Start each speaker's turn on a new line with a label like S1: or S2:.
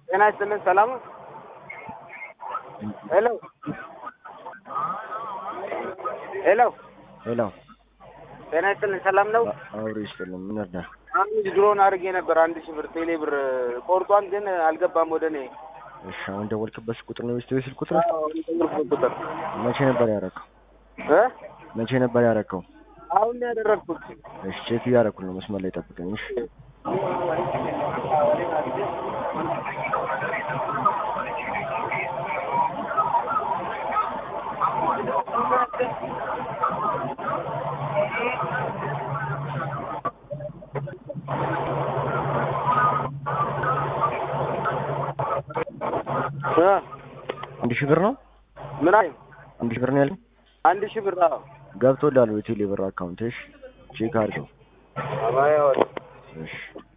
S1: ጤና ይስጥልን። ሰላም ነው? ሄሎ ሄሎ
S2: ሄሎ
S1: ጤና ይስጥልን። ሰላም ነው?
S2: አብሮ ይስጥልን። ምን እርዳ?
S1: አንድ ድሮን አድርጌ ነበር አንድ ሺህ ብር ቴሌ ብር ቆርጧን፣ ግን አልገባም ወደ እኔ
S2: እሺ፣ አሁን ደወልክበት ቁጥር ነው ወይስ ስልክ ቁጥር?
S1: ቁጥር
S2: መቼ ነበር ያደረከው?
S1: እ
S2: መቼ ነበር ያደረከው?
S1: አሁን ነው ያደረግኩት።
S2: እሺ፣ ቼክ እያደረኩ ነው። መስመር ላይ ጠብቀኝ። እሺ
S1: እ
S2: አንድ ሺህ ብር ነው።
S1: ምን አይ
S2: አንድ ሺህ ብር ነው ያለኝ።
S1: አንድ ሺህ ብር አዎ።
S2: ገብቶልሃል ወይ ቴሌ ብር አካውንት? እሺ ቼክ አድርገው።
S1: አባያ
S2: እሺ